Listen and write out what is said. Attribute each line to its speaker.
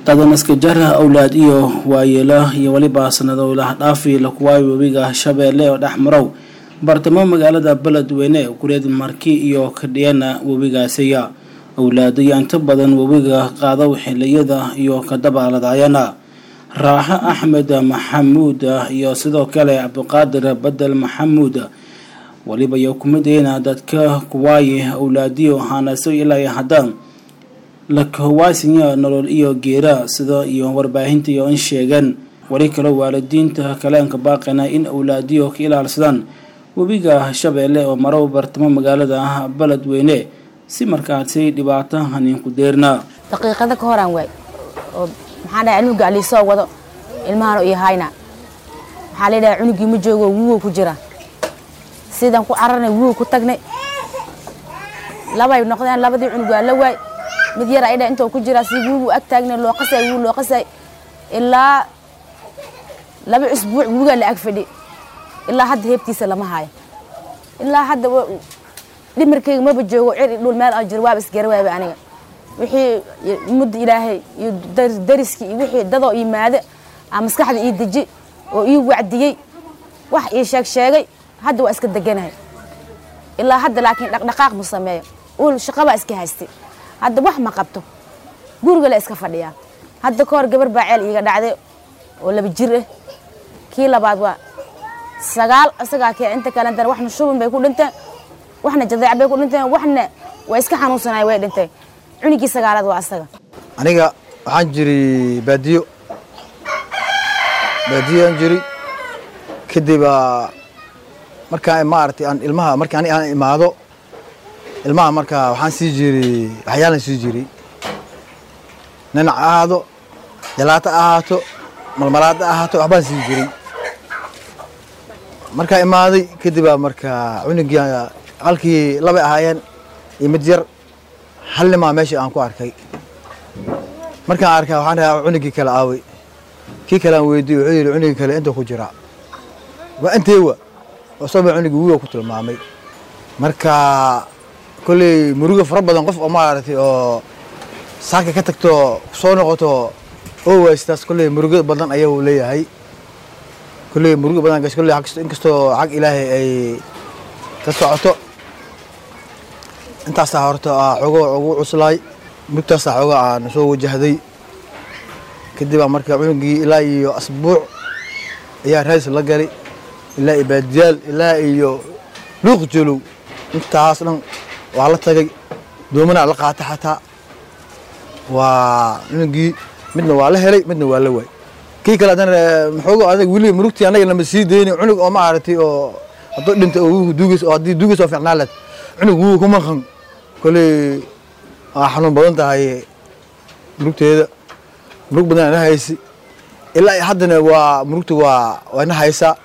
Speaker 1: dadanaska jara awlaad iyo waayeelo iyo weliba sanado lahdhaafi lakuwaayo webiga shabeelle oo dhex marow bartamo magaalada beledweyne kureed marki iyo kadhiyana webigaasiya awlaadayo inta badan webiga qaado xiliyada iyo kadabaaladayana raaxo axmed maxamuud iyo sidoo kale cabdiqaadir bedel maxamuud weliba iyo kumideyna dadka kuwaaye awlaadiyo haanaso ilaa haddaan lakawaasinya nolol iyo geera sida iyo warbaahinta iyo in sheegeen weli kale waalidiinta kaleenka baaqana in awlaadiyo ka ilaalsadaan webiga shabeelle oo marow bartamo magaalada beledweyne si markaasi dhibaato haniinku deerna
Speaker 2: daqiiqada ka horaan waay oo maxaa dhahay cunuga aliisoo wado ilmahana iyo hayna waxaa la yidhaha cunugii ma joogo wuwow ku jira sidaan ku cararnay wuwow ku tagnay labay noqdeen labadii cunug waa la waay mid yar ay dha intoo ku jiraa si wuugu ag taagnay loo qasay wuu loo qasay ilaa laba usbuuc wuugaa la ag fadhi ilaa hadda heebtiisa lama haayo ilaa hadda dhimarkayga maba joogo cir dhul meel aan jiro waaba isgara waaba aniga wixii mudda ilaahay iyo dariskii iyo wixii dadoo yimaado aa maskaxda ii deji oo ii wacdiyey wax ii sheeg sheegay hadda waa iska deganahay ilaa hadda laakiin dhaqdhaqaaq ma sameeyo ul shaqabaa iska haystay hadda wax ma qabto guriga la iska fadhiyaa hadda ka hor gabar baa ceel iiga dhacday oo laba jir ah kii labaad waa sagaal isagaa kee inta kalentana waxna shubin bay ku dhinteen waxna jadeec bay ku dhinteen waxna waa iska xanuunsanay way dhinteen cunigii sagaalaad waa asaga
Speaker 3: aniga waxaan jiri baadiyo baadiyo aan jiri kadib markaa maaragtay aan ilmaha markii ani aan imaado ilmaha markaa waxaan sii jiri waxyaalan sii jiri ninac ahaado jalaato ahaato malmalaada ahaato waxbaan sii jiray markaa imaaday kadibaa markaa cunugii halkii labay ahaayeen iyo mid yar hal nimaa meesha aan ku arkay markaan arkaa waxaan dhahaa cunugii kale aaway kii kale aan weydiiy wuxuu yidhi cunugii kale intuu ku jiraa waa inteewa oo sabaa cunugii wiiga ku tilmaamay marka kolley muruga fara badan qof oo maaragtay oo saaka ka tagto soo noqoto oo waystaas kolley muruga badan ayuu leeyahay kolley muruga badan kolley inkastoo xag ilaahay ay ka socoto intaasaa horta xogo ugu cuslaay murugtaasaa xooga aan soo wajahday kadibaa marka cunugii ilaa iyo asbuuc ayaa raadis la galay ilaa iyo baadiyaal ilaa iyo luuq jolow intaas dhan waa la tagay doomanaa la qaata xataa waa cunugii midna waa la helay midna waa la waay kii kale haddana maxoogo adag weli murugtii annaga lama sii deyni cunug oo maaragtay oo hadduu dhinta oo wuugu duugays oo haddii duugays oo fiicnaa leed cunug wuugu ku maqan kolley waa xanuun badan tahay murugteeda murug badan ana haysi ilaa haddana waa murugta waa waa ina haysaa